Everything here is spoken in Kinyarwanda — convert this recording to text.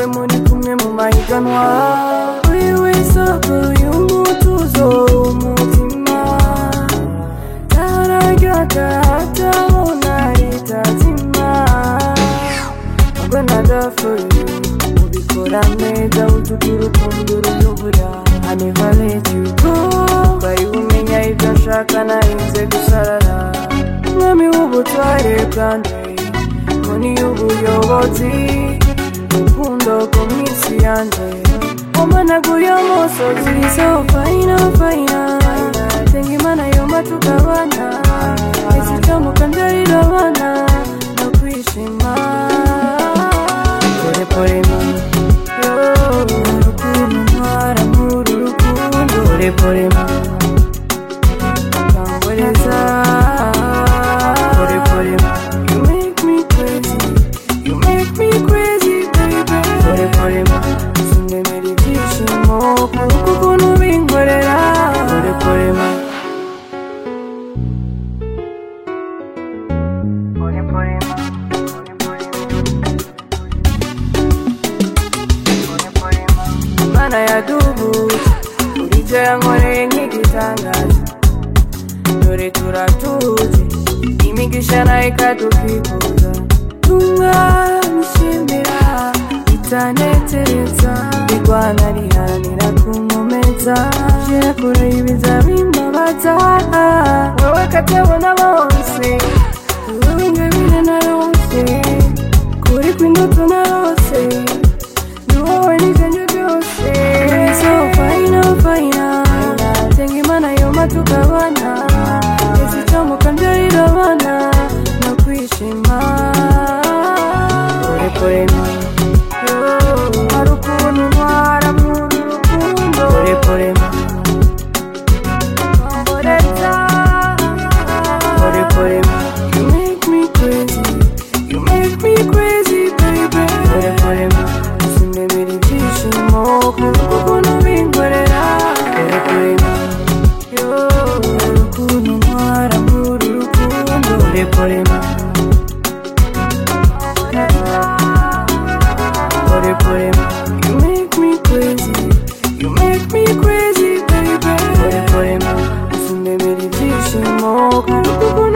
rimwe mu mahiganwa uri w'isoko y'umutuzo w'umutima taragaka hataho naritazima ahubwo nagafuye ubikora neza utugira urukundo ruyobora I never let you go bari bumenya ibyo nshaka narinze gusarara mwami w'ubutware bwanjye Moni y'ubuyobozi urukundo ku minsi yanjye wamanaguye umusozi so fayina fayina senga imana yoma tukabana isitamuka mbyarira abana no kwishima pore pore mama yo urukundo ntwara muri uru rukundo pore pore mama Kangereza. Pole pole ma. You make me crazy. You make me crazy, baby. Pole pole ma. Sindemera ibyishimo kuko ukuntu ubinkorera. Pole pole ma. Pole pole ma. Pole pole ma. Mana yadubuje buri cyo yankoreye nk'igitangaza dore turatuzi imigisha nayo ikadukikuza tumwamushimira itanetereza irwana riharanira kumumeza gera kure y'ibiza bimbabaza wowe katabona bose wowe ingabire narose kuri kw'indutu narose ni wowe n'ijanja ryose so fayina fayina senga imana yoma tukabana izitamuka mbyarira abana no kwishima kure kure na hari ukuntu ntwara mu rukundo kure kure na kwamboreza kure kure na you make me crazy you make me crazy baby kure kure na sinemera ibyishimo kuko ukuntu ubinkorera kure kure na urukundo ntwara muri urukundo kure kure na kure kure na you make me crazy you make me crazy baby kure kure na sinemera ibyishimo kuko ukuntu